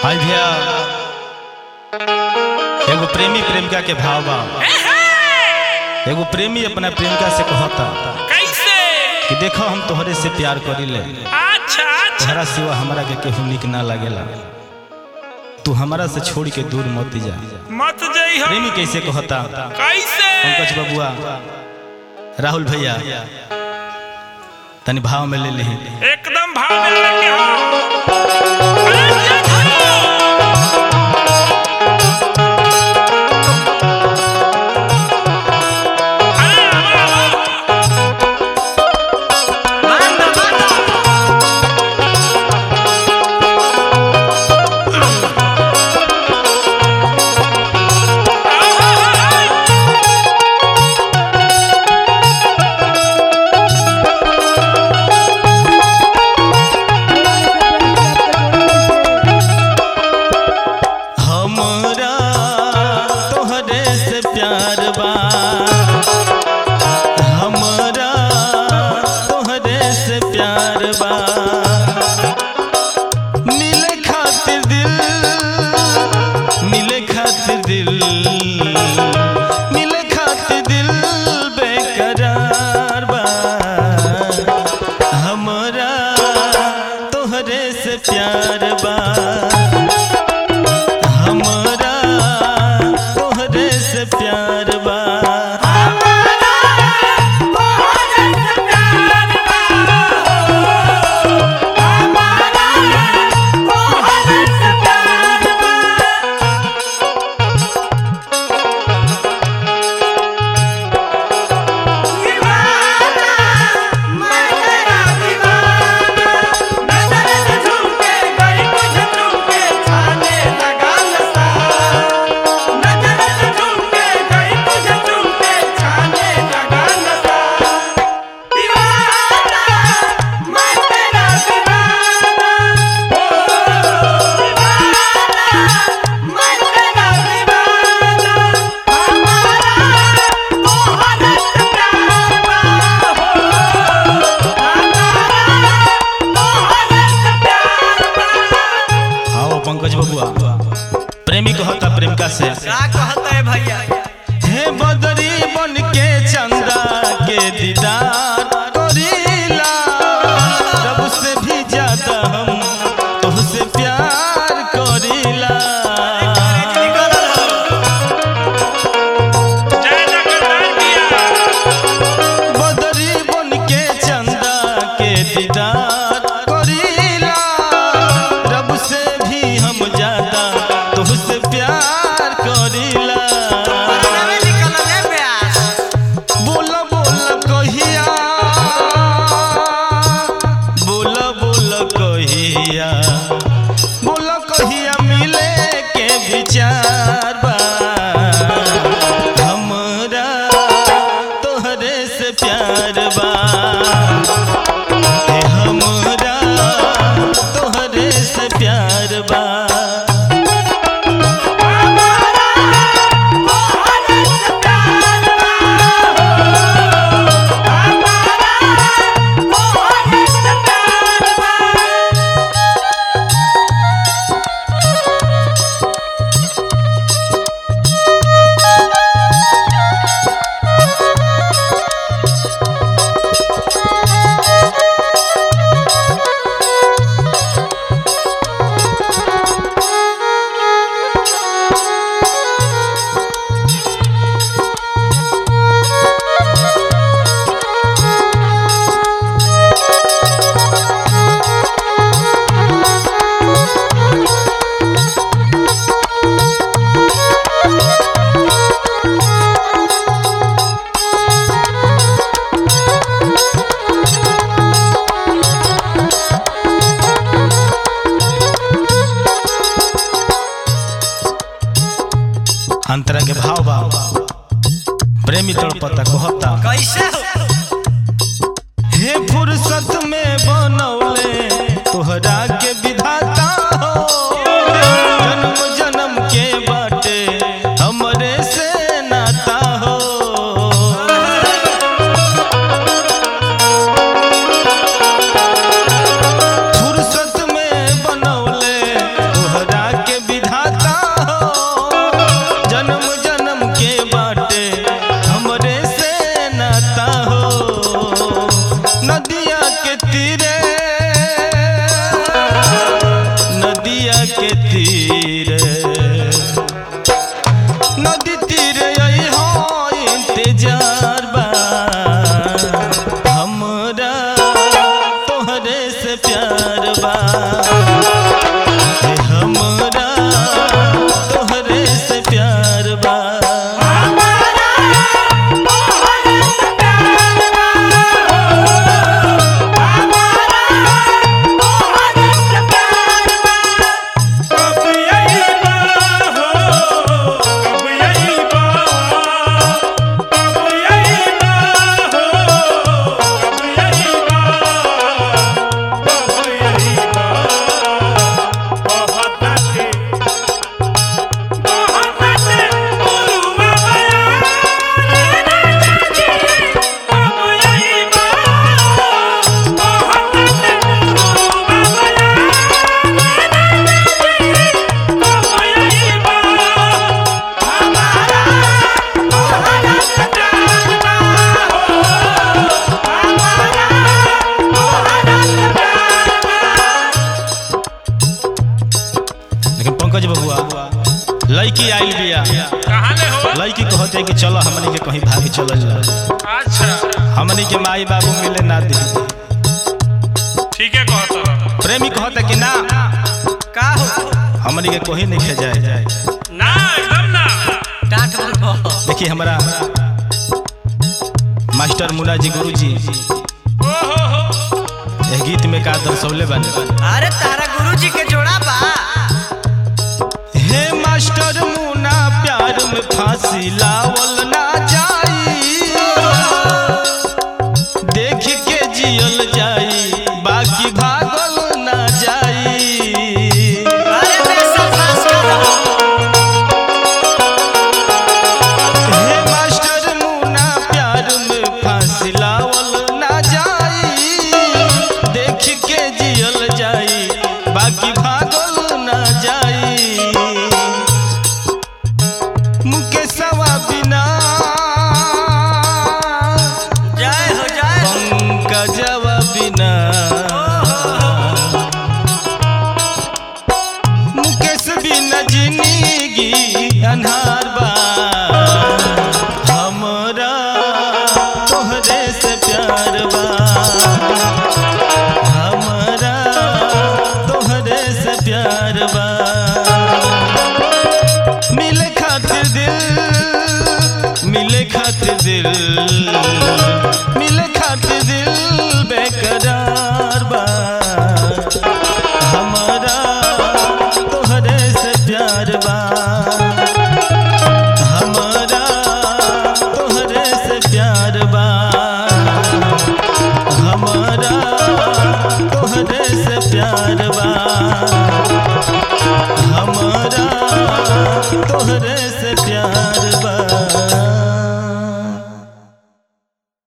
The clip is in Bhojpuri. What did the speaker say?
हाय भैया एगो प्रेमी प्रेमिका के भाव बा एगो प्रेमी अपना प्रेमिका से कहता कैसे कि देखो हम तोहरे से प्यार करीले अच्छा अच्छा तोहरा सिवा हमरा के केहू निक ना लागेला तू हमरा से छोड़ के दूर मत जा मत जई हो प्रेमी कैसे कहता कैसे पंकज बबुआ राहुल भैया तनी भाव में ले ली एकदम भाव में लगे हो अरे ये धरो। अरे वाह, वाह। हमरा तोहरे से प्यार बा हमरा तोहरे से प्यार बा मिले खातिर दिल मिले खातिर दिल मिले खातिर दिल बेकरार बा हमरा तोहरे से प्यार बा हमरा तोहरे से प्यार बा आओ पंकज बबुआ प्रेमी कहता प्रेमिका से हे बदरी बन के चंदा के दीदार करीला रब से भी ज्यादा हम तुझसे प्यार करीला जय जगन्नाथ भैया बदरी बन के चंदा के दीदार करीला रब से भी हम ज्यादा तुझसे प्यार करीला बोला बोला कहिया बोला बोला कहिया बोला कहिया मिले के विचार बा हमरा तोहरे से प्यार बा हे हमरा तोहरे से प्यार बा अंतरा के भाव भाव प्रेमी तड़पता कहता कैसे हे फुर्सत में बनौले तोहरा के विधाता हो जन्म जन्म के बाटे हमरे से नाता हो फुर्सत में बनौले तोहरा तीरे नदिया के तीरे नदी तीरे आई हो इंतजार बा हमरा तोहरे से प्यार बा हे हमरा तोहरे से प्यार बा कब यही बा हो कब यही बा कब यही बा हो कब यही बा कब यही बा बहुत बातें बहुत बातें बोलूँगा मैं कब यही बा बहुत बातें बोलूँगा लेकिन पंकज बबुआ लड़की आइल बिया कहाँ ले हो लड़की कहते कि चलो हमनी के कहीं भागे चलल जा अच्छा हमनी के माई बाबू मिले ना दी ठीक है कहता रहा। प्रेमी कहते कि ना का हो हमनी के कोई नहीं खे जाए ना एकदम ना डांट बोल देखिए हमारा मास्टर मुन्ना जी गुरु जी ओ हो हो यह गीत में का दर्शौले बानी अरे तारा गुरुजी के जोड़ा बा हे मास्टर मुन्ना प्यार में फांसी लावल ना जाई देख के जियल जाई बाकी भागल ना जाई अरे पैसा पास करो हे मास्टर मुन्ना प्यार में फांसी लावल ना जाई देख के जियल जाई बाकी भागल ना जाई मुकेशवा बिना जय हो जय हो पंकजवा बिना मुकेश बिना जिंदगी अन्हार बा हमरा तोहरे से प्यार बा हमरा तोहरे से प्यार बा मिले खातिर दिल मिले खातिर दिल मिले खातिर दिल बेकरार बा हमरा तोहरे से प्यार बा हमरा तोहरे से प्यार बा हमरा तोहरे से प्यार बा